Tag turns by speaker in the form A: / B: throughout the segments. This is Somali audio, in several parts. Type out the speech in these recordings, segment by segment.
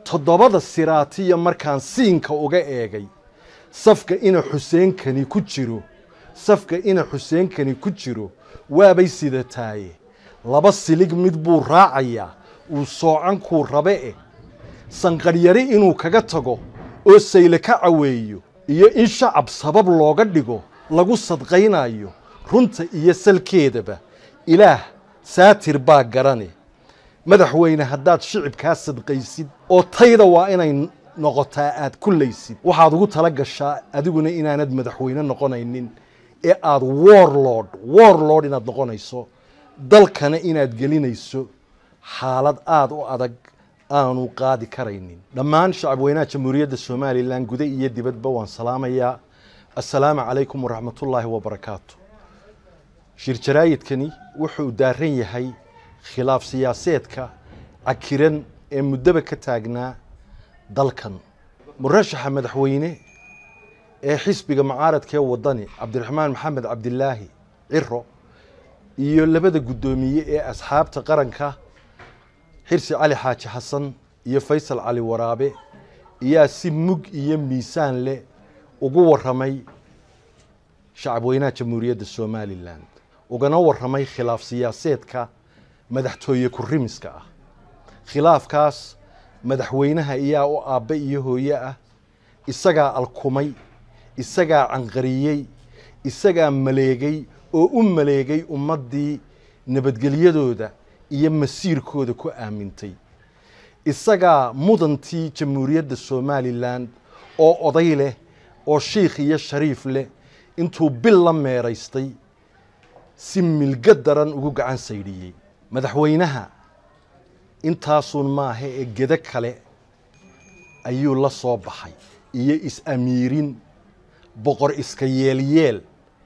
A: toddobada siraatiya markaan siinka uga eegay safka ina xuseenkani ku jiro safka ina xuseenkani ku jiro waabay sidataaye laba silig mid buu raacayaa uu soocankuu rabe eh sanqadhyari inuu kaga tago oo sayle ka caweeyo iyo in shacab sabab looga dhigo lagu sadqaynayo runta iyo salkeedaba ilaah saatir baa garane madaxweyne haddaad shicibkaa sadqaysid oo tayda waa inay noqotaa aad kullaysid waxaad ugu tala gashaa adiguna inaanad madaxweyne noqonaynin ee aad warlord warlord inaad noqonayso dalkana inaad gelinayso xaalad aada u adag aanu qaadi karaynin dhammaan shacabweynaha jamhuuriyadda somalilan guda iyo dibadba waan salaamayaa assalaamu calaykum waraxmatullaahi wabarakaatu shir jaraayidkani wuxuu daaran yahay khilaaf siyaaseedka cakiran ee muddaba ka taagnaa dalkan murashaxa madaxweyne ee xisbiga mucaaradka ee wadani cabdiraxmaan maxamed cabdilaahi ciro iyo labada guddoomiye ee asxaabta qaranka xirsi cali xaaji xasan iyo faysal cali waraabe ayaa si mug iyo miisaan leh ugu waramay shacabweynaha jamhuuriyadda somalilan ugana waramay khilaaf siyaaseedka madaxtooye kurimiska ah khilaafkaas madaxweynaha iyaa u aabbe iyo hooye ah isagaa alkumay isagaa canqariyey isagaa maleegay oo u maleegay ummaddii nabadgelyadooda iyo masiirkooda ku aamintay isagaa mudantii jamhuuriyadda somalilan oo oday leh oo shiikh iyo shariif leh intuu bil la meeraystay si milgo daran ugu gacan saydhiyey madaxweynaha intaasuun maaha ee gedo kale ayuu la soo baxay iyo is-amiirin boqor iska yeelyeel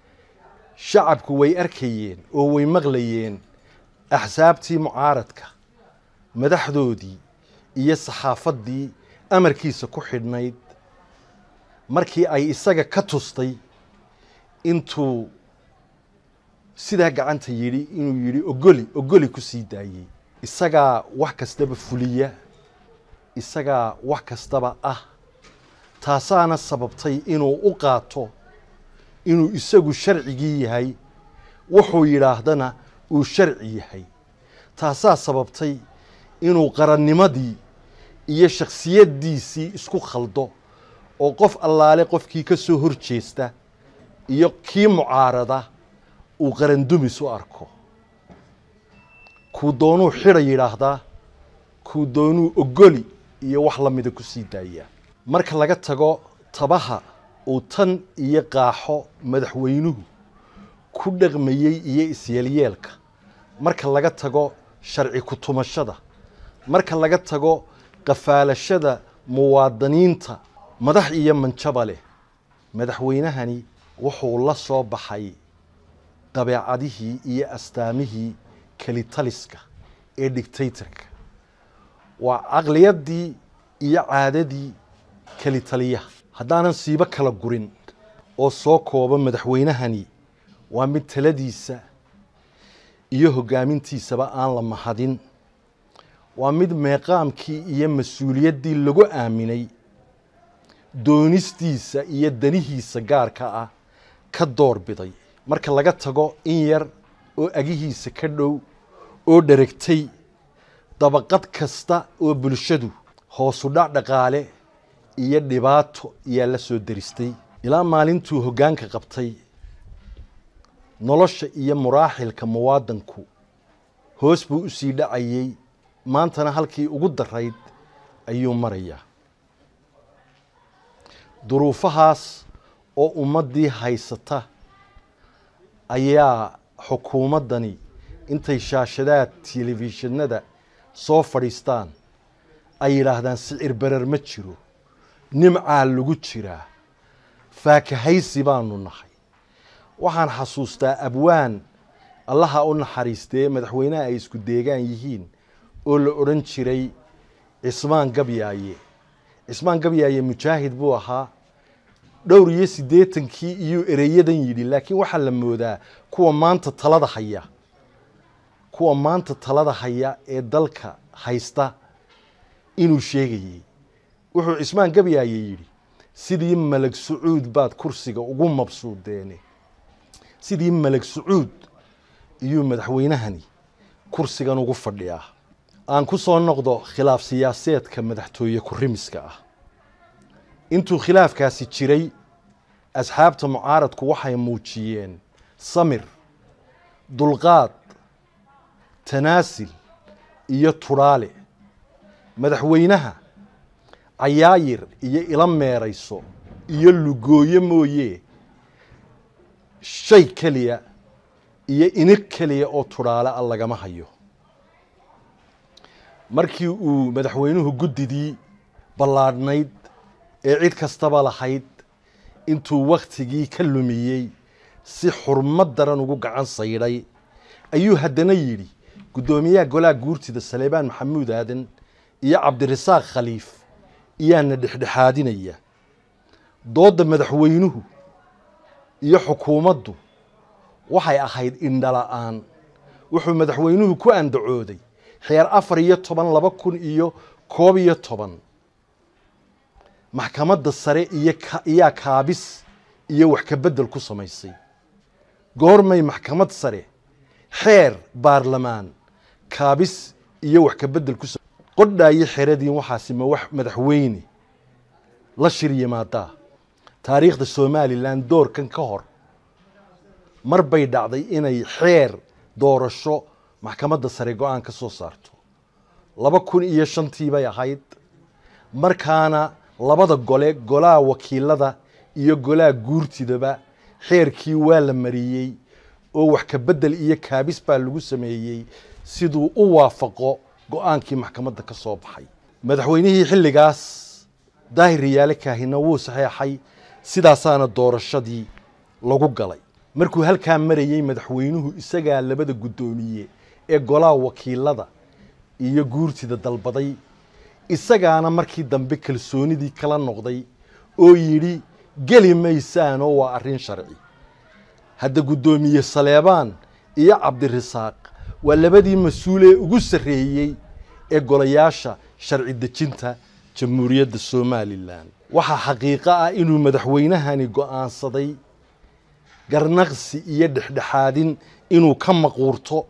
A: shacabku way arkayeen oo way maqlayeen axsaabtii mucaaradka madaxdoodii iyo saxaafaddii amarkiisa ku xidhnayd markii ay isaga ka tustay intuu sidaa gacanta yidhi inuu yidhi ogoli ogoli ku sii daayey isagaa wax kastaba fuliya isagaa wax kastaba ah taasaana sababtay inuu u qaato inuu isagu sharcigii yahay wuxuu yidhaahdana uu sharci yahay taasaa sababtay inuu qarannimadii iyo shakhsiyaddiisii isku khaldo oo qof allaale qofkii ka soo hor jeesta iyo kii mucaarada uu qarandumis u arko kuu doonuu xidha yidhaahdaa kuu doonuu ogoli iyo wax la mida ku sii daayaa marka laga tago tabaha uu tan iyo qaaxo madaxweynuhu ku dhaqmayey iyo isyeelyeelka marka laga tago sharci ku-tumashada marka laga tago qafaalashada muwaadiniinta madax iyo manjaba leh madaxweynahani wuxuu la soo baxay dabeecadihii iyo astaamihii kelitaliska ee dictatorka waa caqliyaddii iyo caadadii kelitaliyaha haddaanan siibo kala gurin oo soo kooba madaxweynahani waa mid taladiisa iyo hoggaamintiisaba aan la mahadin waa mid meeqaamkii iyo mas-uuliyaddii lagu aaminay doonistiisa iyo danihiisa gaarka ah ka door biday marka laga tago in yar oo agihiisa ka dhow oo dheragtay dabaqad kasta oo bulshadu hoosu dhac dhaqaale iyo dhibaato ayaa la soo deristay ilaa maalintuu hoggaanka qabtay nolosha iyo muraaxilka muwaadanku hoos buu u sii dhacayey maantana halkii ugu darayd ayuu marayaa duruufahaas oo ummaddii haysata ayaa xukuumaddani intay shaashadaha telefishinada soo fadhiistaan ay yidhaahdaan sicir berer ma jiro nimcaa lagu jiraa faakahaysi baanu nahay waxaan xasuustaa abwaan allaha u naxariistee madaxweynaha ay isku deegaan yihiin oo la odhan jiray cismaan gabyaaye cismaan gabyaaye mujaahid buu ahaa dhowr iyo siddeetankii iyuu ereyadan yidhi laakiin waxaa la moodaa kuwa maanta talada haya kuwa maanta talada haya ee dalka haysta inuu sheegayey wuxuu cismaan gabyaaye yidhi sidii malag sacuud baad kursiga ugu mabsuudeene sidii malag sacuud iyuu madaxweynahani kursigan ugu fadhiyaa aan ku soo noqdo khilaaf siyaaseedka madaxtooye ku-rimiska ah intuu khilaafkaasi jiray asxaabta mucaaradku waxay muujiyeen samir dulqaad tanaasil iyo tudhaale madaxweynaha cayaayir iyo ila meerayso iyo lugooye mooye shay keliya iyo inig keliya oo tudhaale a lagama hayo markii uu madaxweynuhu guddidii ballaadhnayd ee cid kastaba lahayd intuu wakhtigii ka lumiyey si xurmad daran ugu gacan saydhay ayuu haddana yidhi guddoomiyaha golaha guurtida saleebaan maxamuud aadan iyo cabdirasaaq khaliif iyaana dhexdhexaadinaya doodda madaxweynuhu iyo xukuumaddu waxay ahayd indhala-aan wuxuu madaxweynuhu ku andacooday xeer afar iyo toban laba kun iyo koob iyo toban maxkamadda sare iyo iyaa kaabis iyo wax ka beddel ku samaysay goormay maxkamad sare xeer baarlamaan kaabis iyo wax ka beddel ku qodhaayo xeradiin waxaasi ma wax madaxweyne la shir yimaadaa taariikhda somalilan doorkan ka hor mar bay dhacday inay xeer doorasho maxkamadda sare go-aan ka soo saarto laba kun iyo shantii bay ahayd markaana labada gole golaha wakiilada iyo golaha guurtidaba xeerkii waa la mariyey oo wax ka beddel iyo kaabis baa lagu sameeyey siduu u waafaqo go-aankii maxkamadda ka soo baxay madaxweynihii xilligaas daahir riyaale kaahina wuu saxeexay sidaasaana doorashadii lagu galay markuu halkaa marayey madaxweynuhu isagaa labada guddoomiye ee golaha wakiilada iyo guurtida dalbaday isagaana markii dambe kalsoonidii kala noqday oo yidhi geli maysaanoo waa arrin sharci hadda guddoomiye saleebaan iyo cabdirasaaq waa labadii mas-uulee ugu sarreeyey ee golayaasha sharci dejinta jamhuuriyadda somalilan waxaa xaqiiqo ah inuu madaxweynahani go-aansaday garnaqsi iyo dhexdhexaadin inuu ka maquurto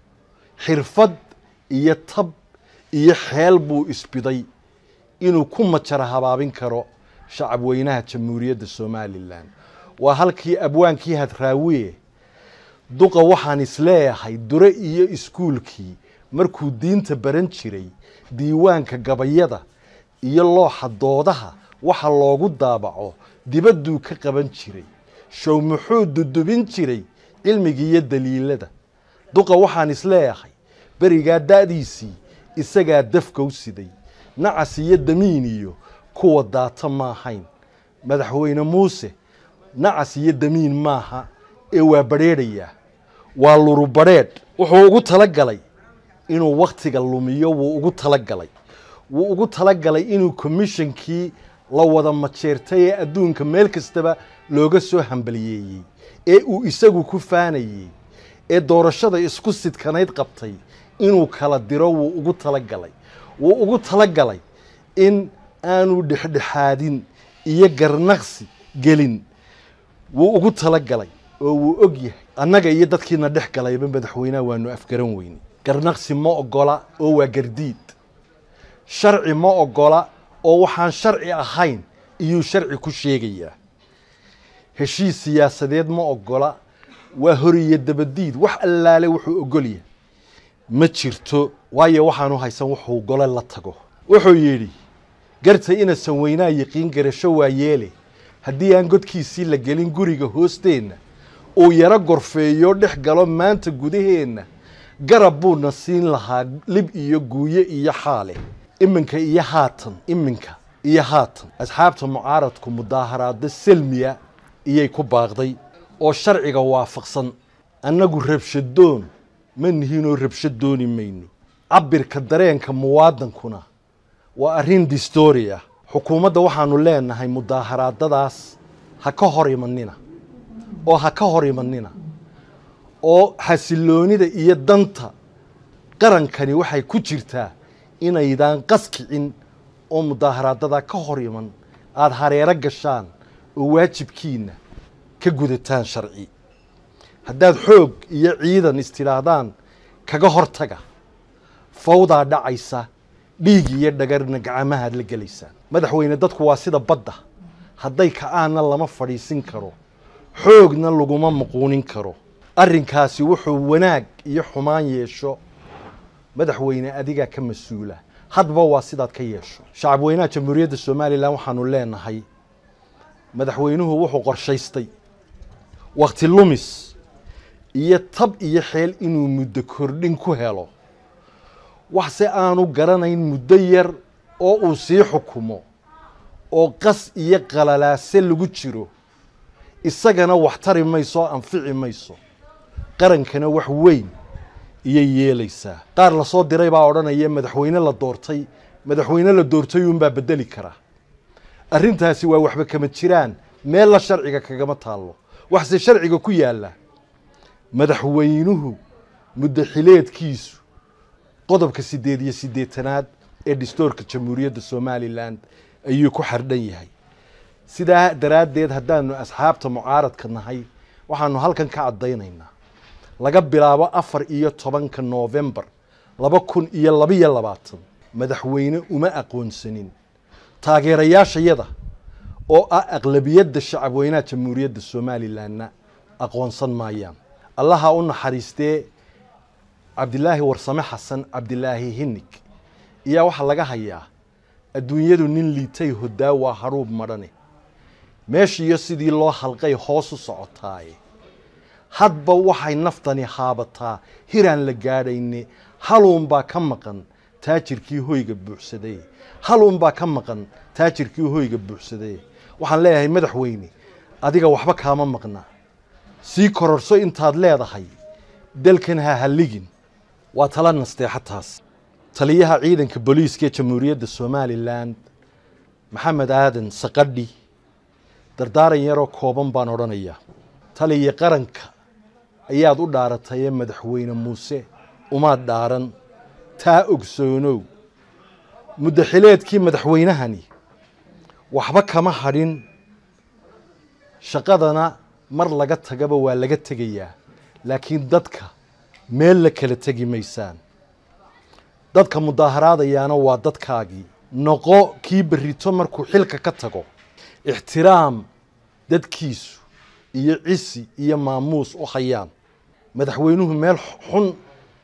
A: xirfad iyo tab iyo xeel buu isbiday inuu ku majara habaabin karo shacab weynaha jamhuuriyadda somalilan waa halkii abwaankii hadraawiye duqa waxaan isleeyahay dure iyo iskuulkii markuu diinta baran jiray diiwaanka gabayada iyo looxa doodaha waxa loogu daabaco dibadduu ka qaban jiray show muxuu dudubin jiray cilmiga iyo daliilada duqa waxaan isleeyahay berigaa da'diisii isagaa dafka u siday nacas iyo damiin iyo kuwa daata maahayn madaxweyne muuse nacas iyo damiin maaha ee waa badrheedhayaa waa lurubadrheedh wuxuu ugu talagalay inuu wakhtiga lumiyo wuu ugu talagalay wuu ugu talagalay inuu commishonkii la wada majeertay ee adduunka meel kastaba looga soo hambaliyeeyey ee uu isagu ku faanayey ee doorashada isku sidkanayd qabtay inuu kala diro wuu ugu talagalay wuu ugu talagalay in aanu dhexdhexaadin iyo garnaqsi gelin wuu ugu talagalay oo wuu og yahay annaga iyo dadkiina dhex galayba madaxweynaha waanu afgaran weyne garnaqsi ma ogola oo waa gardiid sharci ma ogola oo waxaan sharci ahayn iyuu sharci ku sheegayaa heshiis siyaasadeed ma ogola waa horiyo dabadiid wax allaale wuxuu ogolyahay ma jirto waayo waxaanu haysan wuxuu gole la tago wuxuu yidhi garta inasan weynaa yiqiin garasho waa yeele haddii aan godkiisii la gelin guriga hoosteenna uu yaro gorfeeyo dhex galo maanta gudaheenna garab buuna siin lahaa lib iyo guuye iyo xaale iminka iyo haatan iminka iyo haatan asxaabta mucaaradku mudaaharaado selmiya iyay ku baaqday oo sharciga waafaqsan annagu rabshadoon ma nihinoo rabshad dooni mayno cabirka dareenka muwaadankuna waa arrin distoria xukuumadda waxaanu leenahay mudaaharaadadaas ha ka hor imanina oo ha ka hor imanina oo xasiloonida iyo danta qarankani waxay ku jirtaa inaydaan qaskicin oo mudaaharaadada ka hor iman aada hareero gashaan oo waajibkiina ka gudataan sharci haddaad xoog iyo ciidan istidhaahdaan kaga hortaga fawdaa dhacaysa dhiig iyo dhagarna gacmahaad la gelaysaan madaxweyne dadku waa sida badda hadday ka-aanna lama fadhiisin karo xoogna laguma muquunin karo arrinkaasi wuxuu wanaag iyo xumaan yeesho madaxweyne adigaa ka mas-uula hadba waa sidaad ka yeesho shacab weynaha jamhuuriyadda somalilan waxaanu leenahay madaxweynuhu wuxuu qorshaystay wakti lumis iyo tab iyo xeel inuu muddo kordhin ku helo waxse aanu garanayn muddo yar oo uu sii xukumo oo qas iyo qalalaase lagu jiro isagana wax tari mayso oo anfici mayso qarankana wax weyn iyay yeelaysaa qaar lasoo diray baa odhanaya madaxweyne la doortay madaxweyne la doortay uunbaa bedeli karaa arrintaasi waa waxba kama jiraan meella sharciga kagama taallo waxse sharciga ku yaalla madaxweynuhu muddo xileedkiisu qodobka siddeed iyo siddeetanaad ee dhistoorka jamhuuriyadda somalilan ayuu ku xardhan yahay sidaa daraaddeed haddaanu asxaabta mucaaradka nahay waxaanu halkan ka caddaynaynaa laga bilaabo afar iyo tobanka noofembar laba kun iyo labiyo labaatan madaxweyne uma aqoonsanin taageerayaashayada oo ah aqlabiyadda shacabweynaha jamhuuriyadda somalilanna aqoonsan maayaan allaha u naxariistee cabdilaahi warsame xasan cabdilaahi hinig iyaa waxaa laga hayaa adduunyadu nin liitay hodaa waa hadhuub madhane meeshiiyo sidii loo halqay hoos u socotaaye hadba waxay naftani haabataa hiraan la gaadhayne haluunbaa ka maqan taajirkii hoyga buuxsaday haluunbaa ka maqan taajirkii hoyga buuxsaday waxaan leeyahay madaxweyne adiga waxba kaama maqna sii kororso intaad leedahay dalkan ha halligin waa tala nasteexa taas taliyaha ciidanka booliiska ee jamhuuriyadda somalilan maxamed aadan saqadhi dardaaran yaroo kooban baan odhanayaa taliya qaranka ayaad u dhaaratay ee madaxweyne muuse umaad dhaaran taa ogsoonow muddo xileedkii madaxweynahani waxba kama hadhin shaqadana mar laga tagaba waa laga tegayaa laakiin dadka meel la kala tegi maysaan dadka mudaaharaadayaana waa dadkaagii noqo kii berrito markuu xilka ka tago ixtiraam dadkiisu iyo cisi iyo maamuus u hayaan madaxweynuhu meel xun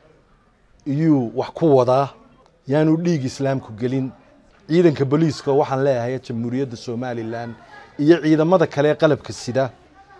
A: iyuu wax ku wadaa yaanu dhiig islaamku gelin ciidanka booliiska waxaan leeyahay jamhuuriyadda somalilan iyo ciidamada kale ee qalabka sida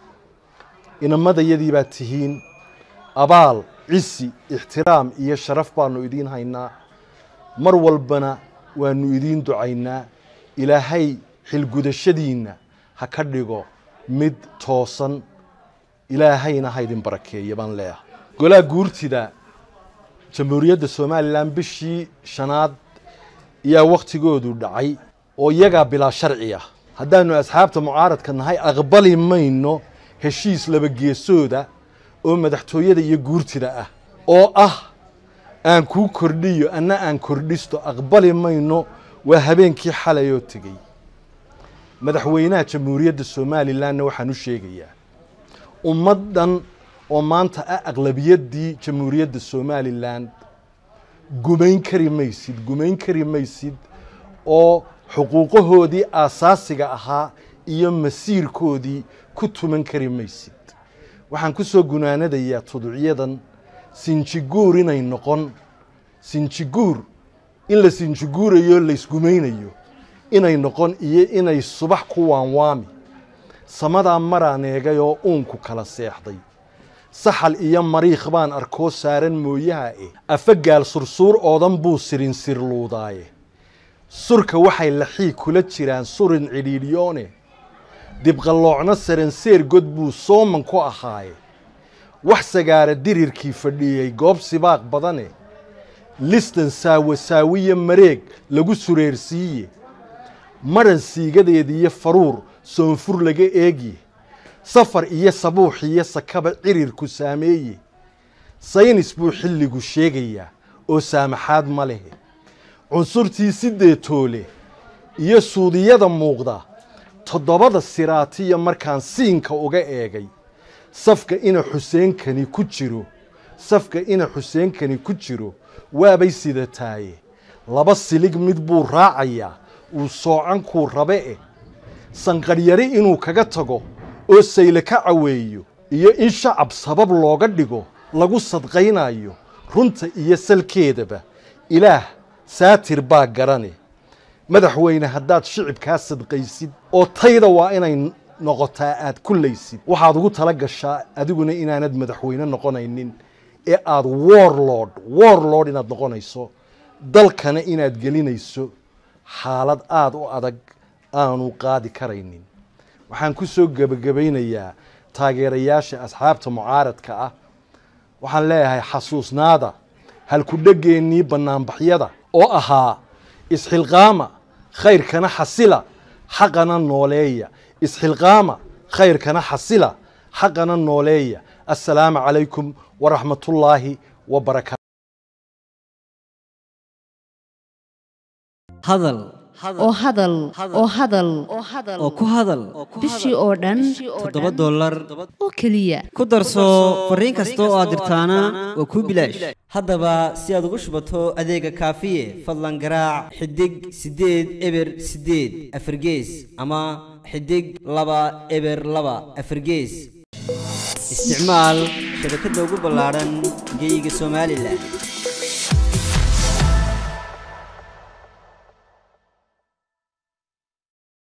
A: inamadayadii baad tihiin abaal cisi ixtiraam iyo sharaf baanu idiin haynaa mar walbana waanu idiin ducaynaa ilaahay xilgudashadiinna ha ka dhigo mid toosan ilaahayna ha idin barakeeya baan leeyahay golaha guurtida jamhuuriyadda somalilan bishii shanaad ayaa wakhtigoodu dhacay oo iyagaa bilaa sharci ah haddaanu asxaabta mucaaradka nahay aqbali mayno heshiis labageesooda oo madaxtooyada iyo guurtida ah oo ah aan kuu kordhiyo anna aan kordhisto aqbali mayno waa habeenkii xalay oo tegey madaxweynaha jamhuuriyadda somalilanna waxaan u sheegayaa ummad dhan oo maanta ah aqlabiyaddii jamhuuriyadda somalilan gumayn kari maysid gumayn kari maysid oo xuquuqahoodii aasaasiga ahaa iyo masiirkoodii ku tuman kari maysid waxaan ku soo gunaanadayaa tuducyadan sinjiguur inay noqon sinjiguur in la sinjiguurayo laysgumaynayo inay noqon iyo inay subax ku waanwaami samadaa maraan eegay oo uunku kala seexday saxal iyo mariikh baan arkoo saaran mooyaha eh afagaal sursuur oodan buu sirin sirluudaaye surka waxay laxii kula jiraan surin cidhiidhyoone dibqalloocno saranseer god buu sooman ku ahaaye wax sagaara dirirkii fadhiyey goob sibaaq badane listan saawasaawiya mareeg lagu sureersiiye madhan siigadeediiyo faruur soonfur laga eegye safar iyo sabuux iyo sakaba cirirku saameeye saynis buu xilligu sheegayaa oo saamaxaad ma lehe cunsurtii sideetoole iyo suudiyada muuqda toddobada siraatiya markaan siinka uga eegay safka ina xuseenkani ku jiro safka ina xuseenkani ku jiro waabay sidataaye laba silig mid buu raacayaa uu soocankuu rabe eh sanqadhyari inuu kaga tago oo sayle ka caweeyo iyo in shacab sabab looga dhigo lagu sadqaynayo runta iyo salkeedaba ilaah saatir baa garane madaxweyne haddaad shicibkaa sadqaysid oo tayda waa inay noqotaa aad kullaysid waxaad ugu tala gashaa adiguna inaanad madaxweyne noqonaynin ee aad warlord warlord inaad noqonayso dalkana inaad gelinayso xaalad aada u adag aanu qaadi karaynin waxaan ku soo gebagabaynayaa taageerayaasha asxaabta mucaaradka ah waxaan leeyahay xasuusnaada halkudhegeennii bannaanbaxyada oo ahaa isxilqaama khayrkana xasila xaqana nooleeya isxilqaama khayrkana xasila xaqana nooleeya assalaamu calaykum waraxmatullaahi wabarakaatu
B: hadal
C: oo hadal oo hadal
B: oo ku hadal
C: bishii oo dhan
B: toddoba dollar
C: oo keliya
B: ku darso fariin kasta oo aad dirtaana waa kuu bilaash haddaba si aad ugu shubato adeega kaafiye fadlan garaac xidig siddeed eber siddeed afargees ama xidig laba eber laba afargees isticmaal shabakadda ugu ballaadhan geyga somalilan